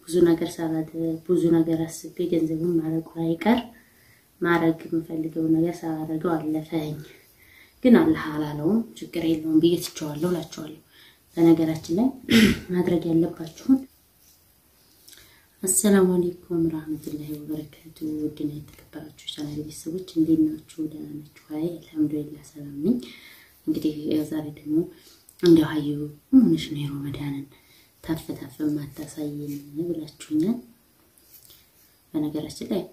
ብዙ ነገር ሳላደ ብዙ ነገር አስቤ ገንዘቡን ማድረጉ አይቀር ማድረግ የምፈልገው ነገር ሳላደርገው አለፈኝ። ግን አላህ አላለውም ችግር የለውም ብዬ ትቼዋለሁ እላቸዋለሁ። በነገራችን ላይ ማድረግ ያለባችሁን አሰላሙ አለይኩም ረህመቱላሂ ወበረካቱ። ውድና የተከበራችሁ ቻናል ቤተሰቦች እንዴት ናችሁ? ደህና ናችሁ? አይ አልሐምዱሊላህ ሰላም ነኝ። እንግዲህ ዛሬ ደግሞ እንዲያው ሀዩ ምን ሆነሽ ነው የረመዳንን ታፍ ታፍ ማታሳይን ብላችሁኛል። በነገራችን ላይ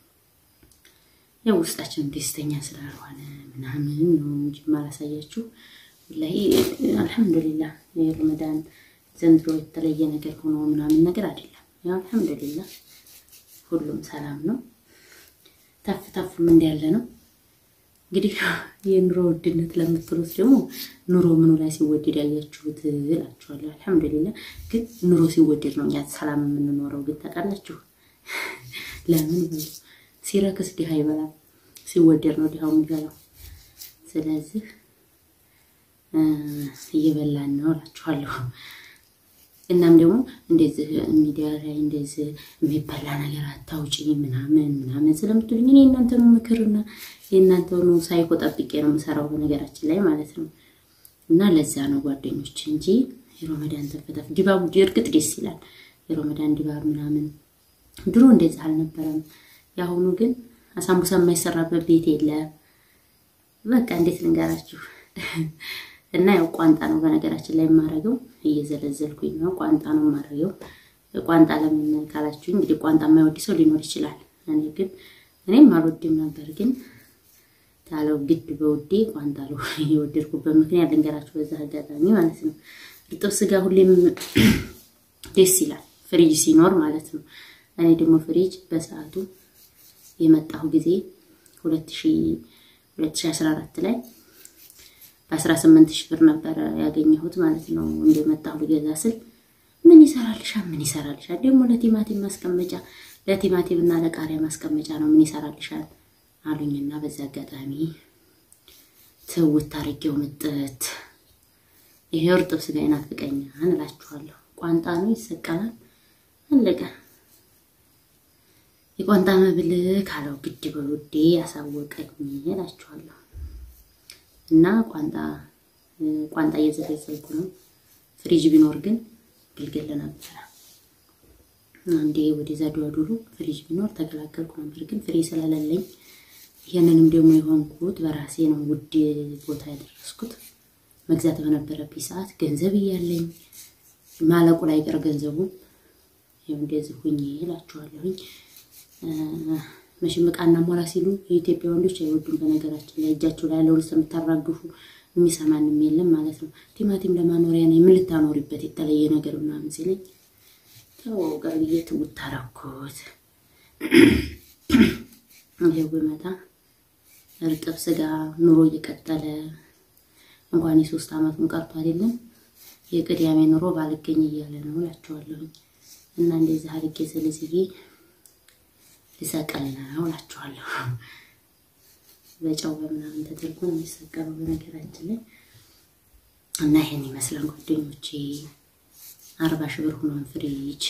ያው ውስጣችን ደስተኛ ስላልሆነ ምናምን ነው እንጂ ማላሳያችሁ። ወላሂ አልሐምዱሊላህ የረመዳን ዘንድሮ የተለየ ነገር ሆኖ ምናምን ነገር አይደለም። ያው አልሐምዱሊላህ ሁሉም ሰላም ነው። ታፍ ታፍም እንዳለ ነው። እንግዲህ የኑሮ ውድነት ለምትሉት ደግሞ ኑሮ ምኑ ላይ ሲወደድ ያያችሁት እላችኋለሁ። አልሐምዱሊላህ ግን ኑሮ ሲወደድ ነው እኛ ሰላም የምንኖረው። ግን ታውቃላችሁ ለምን በሉ ሲረክስ ድሃ ይበላል፣ ሲወደድ ነው ድሃው የሚበላው። ስለዚህ እየበላን ነው እላችኋለሁ። እናም ደግሞ እንደዚህ ሚዲያ ላይ እንደዚህ የሚበላ ነገር አታውጪ ምናምን ምናምን ስለምትሉኝ እኔ የእናንተኑ ምክርና የእናንተኑ ሳይኮ ጠብቄ ነው የምሰራው በነገራችን ላይ ማለት ነው። እና ለዛ ነው ጓደኞች እንጂ የሮመዳን ተፈታፍ ድባቡ እርግጥ ደስ ይላል። የሮመዳን ድባብ ምናምን ድሮ እንደዚህ አልነበረም። የአሁኑ ግን አሳምቡሳ የማይሰራበት ቤት የለም። በቃ እንዴት ልንገራችሁ እና ያው ቋንጣ ነው በነገራችን ላይ የማረገው፣ እየዘለዘልኩኝ ነው። ቋንጣ ነው የማረገው። ቋንጣ ለምን ካላችሁ እንግዲህ ቋንጣ የማይወድ ሰው ሊኖር ይችላል። እኔ ግን እኔም አልወድም ነበር፣ ግን ታለው ግድ በውዴ ቋንጣ ነው የወደድኩበት ምክንያት ልንገራችሁ በዛ አጋጣሚ ማለት ነው። እርጥብ ስጋ ሁሌም ደስ ይላል፣ ፍሪጅ ሲኖር ማለት ነው። እኔ ደግሞ ፍሪጅ በሰዓቱ የመጣሁ ጊዜ 2014 ላይ በ18 ሺህ ብር ነበረ ያገኘሁት ማለት ነው። እንደመጣሁ ልገዛ ስል ምን ይሰራልሻል? ምን ይሰራልሻል? ደግሞ ለቲማቲም ማስቀመጫ ለቲማቲም እና ለቃሪያ ማስቀመጫ ነው። ምን ይሰራልሻል አሉኝና በዛ አጋጣሚ ትውት አድርጌው ምጥት ይሄ እርጥብ ስጋ ይናፍቀኛል እላችኋለሁ። ቋንጣ ነው ይሰቀላል፣ አለቀ። የቋንጣ መብል ካለው ግድ በውዴ ያሳወቀኝ እላችኋለሁ። እና ቋንጣ ቋንጣ እየዘለዘልኩ ነው። ፍሪጅ ቢኖር ግን ግልገል ነበረ። አንዴ ወደዛ ዱሉ ፍሪጅ ቢኖር ተገላገልኩ ነበር። ግን ፍሪ ስለሌለኝ ይሄንንም ደግሞ የሆንኩት በራሴ ነው። ውድ ቦታ ያደረስኩት መግዛት በነበረብኝ ሰዓት ገንዘብ እያለኝ ማለቁ ላይ ቀር ገንዘቡ ይኸው እንደዚህ ሁኜ እላችኋለሁኝ። መቼም ዕቃና ሞላ ሲሉ የኢትዮጵያ ወንዶች አይወዱም። በነገራችን ላይ እጃቸው ላይ ያለውን ስለምታራግፉ የሚሰማንም የለም ማለት ነው። ቲማቲም ለማኖሪያ ነው የምን ልታኖሪበት የተለየ ነገር ምናምን ሲለኝ ተው ጋር ብዬ ትውት አደረኩት። ይሄው ብመጣ እርጥብ ስጋ ኑሮ እየቀጠለ እንኳን የሶስት ዓመቱን ቀርቶ አይደለም የቅዳሜ ኑሮ ባልገኝ እያለ ነው እላቸዋለሁኝ። እና እንደዚህ አድርጌ ዝልዝዬ ልሰቀል ነው እላችኋለሁ። በጨው በምናምን ተደርጎ ነው የሚሰቀለው በነገራችን ላይ እና ይሄን ይመስላል ጓደኞቼ። አርባ ሺህ ብር ሆኗን ፍሪጅ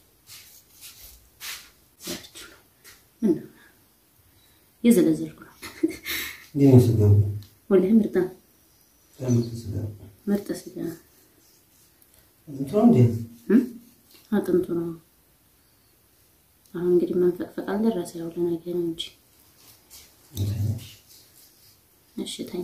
ምን ነው የዘለዘልኩ ነው። ወላሂ ምርጥ ነው፣ ምርጥ ስጋ አጥንቱ ነው። አሁን እንግዲህ መንፈቅፈቅ አልደረሰ ያው ለነገ ነው እንጂ እሺ ተኛ።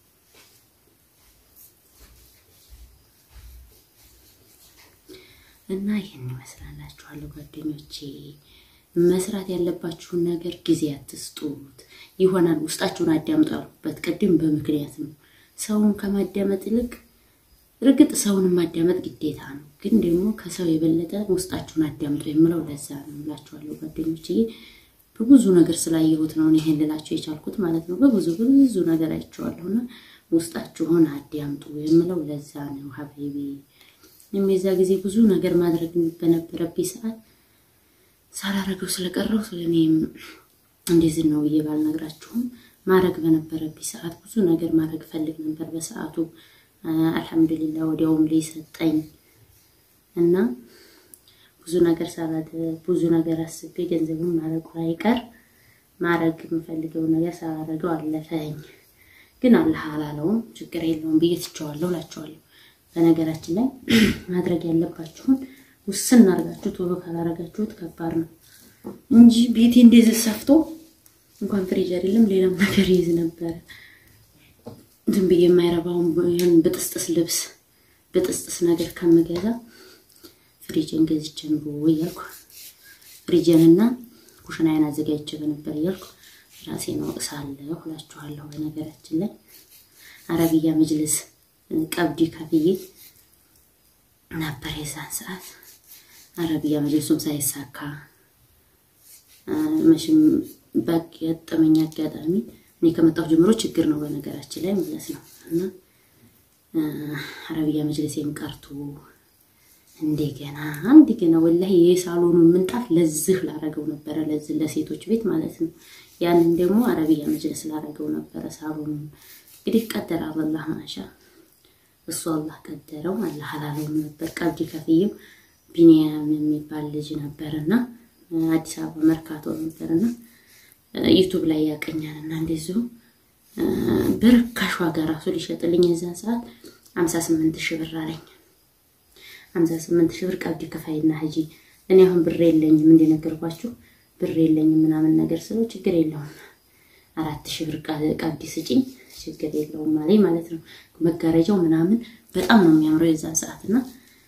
እና ይህን ይመስላላችኋለሁ ጓደኞቼ። መስራት ያለባችሁን ነገር ጊዜ አትስጡት። ይሆናል ውስጣችሁን አዳምጡ ያልኩበት ቅድም በምክንያት ነው። ሰውን ከማዳመጥ ይልቅ እርግጥ ሰውን ማዳመጥ ግዴታ ነው፣ ግን ደግሞ ከሰው የበለጠ ውስጣችሁን አዳምጡ የምለው ለዛ ነው እላችኋለሁ ጓደኞቼ። በብዙ ነገር ስላየሁት ነው ይሄን ልላቸው የቻልኩት ማለት ነው። በብዙ ብዙ ነገር አይቼዋለሁና ውስጣችሁን አዳምጡ የምለው ለዛ ነው ሀቢቢ። የዛ ጊዜ ብዙ ነገር ማድረግ በነበረብኝ ሰዓት ሳላረገው ስለቀረው ስለኔም እንደዚህ ነው ብዬ ባልነግራችሁም ማድረግ በነበረብኝ ሰዓት ብዙ ነገር ማድረግ ፈልግ ነበር በሰዓቱ አልሐምዱሊላህ ወዲያውም ላይ ሰጠኝ እና ብዙ ነገር ሳላደ ብዙ ነገር አስቤ ገንዘቡን ማለቁ አይቀር ማድረግ የምፈልገው ነገር ሳላደርገው አለፈኝ። ግን አላህ አላለውም፣ ችግር የለውም ብዬ ትቼዋለሁ እላቸዋለሁ። በነገራችን ላይ ማድረግ ያለባችሁን ውስን አድርጋችሁ ቶሎ ካላረጋችሁት ከባድ ነው እንጂ ቤቴ እንደዚህ ሰፍቶ እንኳን ፍሪጅ አይደለም ሌላም ነገር ይይዝ ነበረ። ዝም ብዬ የማይረባውን ይህን ብጥስጥስ ልብስ ብጥስጥስ ነገር ከምገዛ ፍሪጅን ገዝቼ ኑሮ እያልኩ ፍሪጅንና ኩሽናዬን አዘጋጅቼ በነበር እያልኩ ራሴን ወቅሳለሁ እላችኋለሁ። በነገራችን ላይ አረቢያ መጅልስ ቀብዲ ከፍዬ ነበር የዛን ሰዓት አረቢያ መጅልሱም ሳይሳካ መቼም ባጋጠመኝ አጋጣሚ እኔ ከመጣሁ ጀምሮ ችግር ነው በነገራችን ላይ ማለት ነው እና አረቢያ መጅልሴም ቀርቶ እንደገና እንደገና ወላሂ የሳሎኑን ምንጣፍ ለዝህ ላረገው ነበረ፣ ለዝህ ለሴቶች ቤት ማለት ነው። ያንን ደግሞ አረቢያ መጅልስ ላረገው ነበረ ሳሎኑን። እንግዲህ ቀደረ አላህ ማሻ እሱ አላህ ቀደረው፣ አላህ አላለውም ነበር። ቀብዲ ከፍዬው ቢኒያም የሚባል ልጅ ነበርና አዲስ አበባ መርካቶ ነበርና ዩቱብ ላይ ያቀኛልና እንደዚሁ በርካሽ ዋጋ ራሱ ሊሸጥልኝ የዛን ሰዓት ሀምሳ ስምንት ሺህ ብር አለኝ። ሀምሳ ስምንት ሺህ ብር ቀብዲ ከፋይና ሂጂ። እኔ አሁን ብር የለኝም እንደነገርኳችሁ ብር የለኝም ምናምን ነገር ስለው ችግር የለውም አራት ሺህ ብር ቀብዲ ስጭኝ ችግር የለውም አለኝ ማለት ነው። መጋረጃው ምናምን በጣም ነው የሚያምረው የዛን ሰዓት እና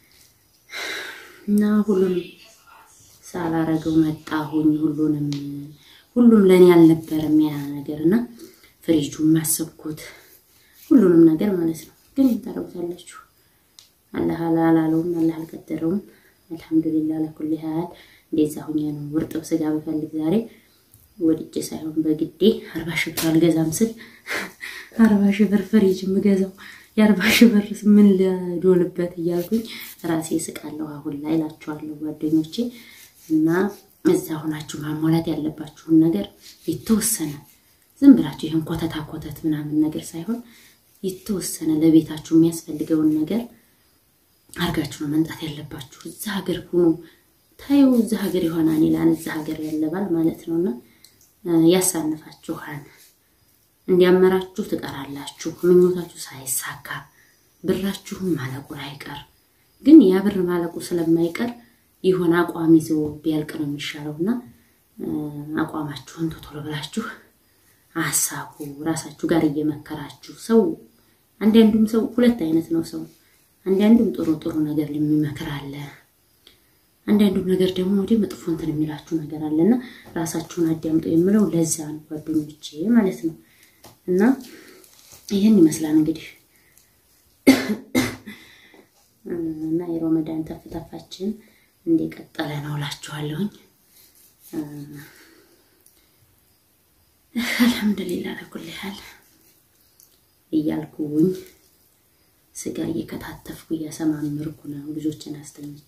እና ሁሉንም ሳላረገው መጣሁኝ። ሁሉንም ሁሉም ለእኔ አልነበረም ያ ነገር እና ፍሪጁን ማሰብኩት ሁሉንም ነገር ማለት ነው። ግን ታረጉታላችሁ አላህ አላለውም፣ አላህ አልቀደረውም። አልሐምዱሊላህ ለኩል ያህል እንደዛ ሁኛ ነው። ውርጥብ ስጋ ብፈልግ ዛሬ ወድጄ ሳይሆን በግዴ አርባ ሺህ ብር አልገዛም ስል አርባ ሺህ ብር ፍሪጅ የምገዛው የአርባ ሺህ ብር ምን ልዶልበት እያልኩኝ ራሴ ስቃለሁ አሁን ላይ እላችኋለሁ ጓደኞቼ። እና እዛ ሆናችሁ ማሟላት ያለባችሁን ነገር የተወሰነ ዝም ብላችሁ ይህን ኮተታ ኮተት ምናምን ነገር ሳይሆን የተወሰነ ለቤታችሁ የሚያስፈልገውን ነገር አርጋችሁ ነው መምጣት ያለባችሁ። እዛ ሀገር ሁኑ ታዩ እዛ ሀገር ይሆናል ይላል እዛ ሀገር ያለባል ማለት ነው እና ያሳንፋችኋል። እንዲያመራችሁ ትቀራላችሁ። ምኞታችሁ ሳይሳካ ብራችሁም ማለቁ አይቀር። ግን ያ ብር ማለቁ ስለማይቀር የሆነ አቋም ይዞ ቢያልቅ ነው የሚሻለው እና አቋማችሁን ቶሎ ብላችሁ አሳቡ። ራሳችሁ ጋር እየመከራችሁ ሰው አንዳንዱም ሰው ሁለት አይነት ነው ሰው አንዳንዱም ጥሩ ጥሩ ነገር የሚመክር አለ። አንዳንዱም ነገር ደግሞ ወደ መጥፎ እንትን የሚላችሁ ነገር አለና ራሳችሁን አዳምጦ የምለው ለዛ ነው ጓደኞቼ ማለት ነው። እና ይህን ይመስላል እንግዲህ እና የረመዳን ተፍተፋችን እንደቀጠለ ነው እላችኋለሁኝ። አልሐምዱሊላህ ለኩል ያህል እያልኩኝ ስጋ እየከታተፍኩ እያሰማምርኩ ነው ልጆችን አስተኝቼ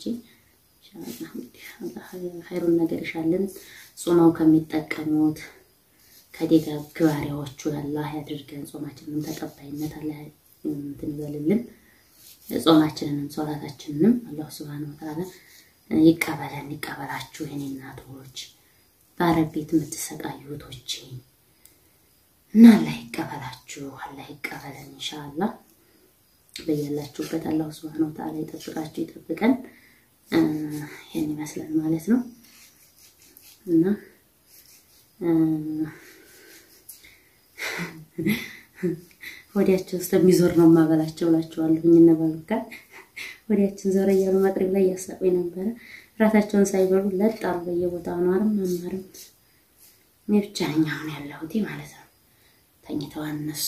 ኸይሩን ነገር ይሻልን። ጾመው ከሚጠቀሙት ከደጋግ ባሪያዎቹ አላህ ያድርገን። ጾማችንንም ተቀባይነት አላህ እንትን ይበልልን። ጾማችንንም ሶላታችንንም አላህ ሱብሃነሁ ወተዓላ ይቀበለን፣ ይቀበላችሁ። የኔ እናቶች በአረብ ቤት የምትሰቃዩ እህቶቼ እና አላህ ይቀበላችሁ፣ አላህ ይቀበለን ኢንሻአላህ። በያላችሁበት አላህ ሱብሃነሁ ወተዓላ ይጠብቃችሁ፣ ይጠብቀን። ይህን ይመስላል ማለት ነው እና ወዲያቸው ውስጥ የሚዞር ነው የማበላቸው እላቸዋለሁ። እነ ባሉካ ወዲያችን ዞረ እያሉ መቅረብ ላይ እያሳቁኝ ነበረ። ራሳቸውን ሳይበሉ ለጥ አሉ በየቦታው አኗርም አማርም። እኔ ብቻ ነኝ አሁን ያለሁት ማለት ነው። ተኝተዋል እነሱ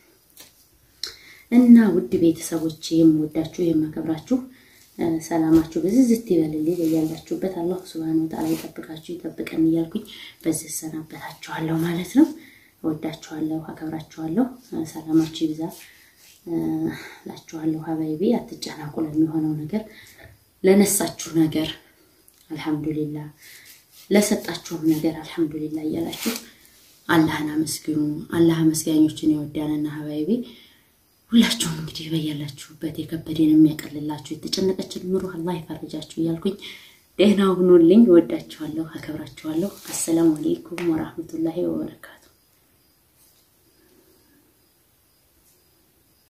እና ውድ ቤተሰቦች የምወዳችሁ የማከብራችሁ ሰላማችሁ በዝዝት ይበልልኝ በያላችሁበት አላህ ሱብሃነሁ ወተዓላ ይጠብቃችሁ ይጠብቀን እያልኩኝ በዚህ እሰናበታችኋለሁ ማለት ነው። እወዳችኋለሁ፣ አከብራችኋለሁ። ሰላማችሁ ይብዛ ላችኋለሁ። ሀባይቢ አትጨናቁ ለሚሆነው ነገር፣ ለነሳችሁ ነገር አልሐምዱሊላ፣ ለሰጣችሁም ነገር አልሐምዱሊላ እያላችሁ አላህን አመስግኑ። አላህ አመስጋኞችን ይወዳልና ሀባይቢ ሁላችሁም እንግዲህ በያላችሁበት የከበደን የሚያቀልላችሁ የተጨነቀችን ኑሮ አላህ ይፈርጃችሁ እያልኩኝ ደህና ሁኑልኝ። እወዳችኋለሁ፣ አከብራችኋለሁ። አሰላሙ አሌይኩም ወራህመቱላሂ ወበረካቱ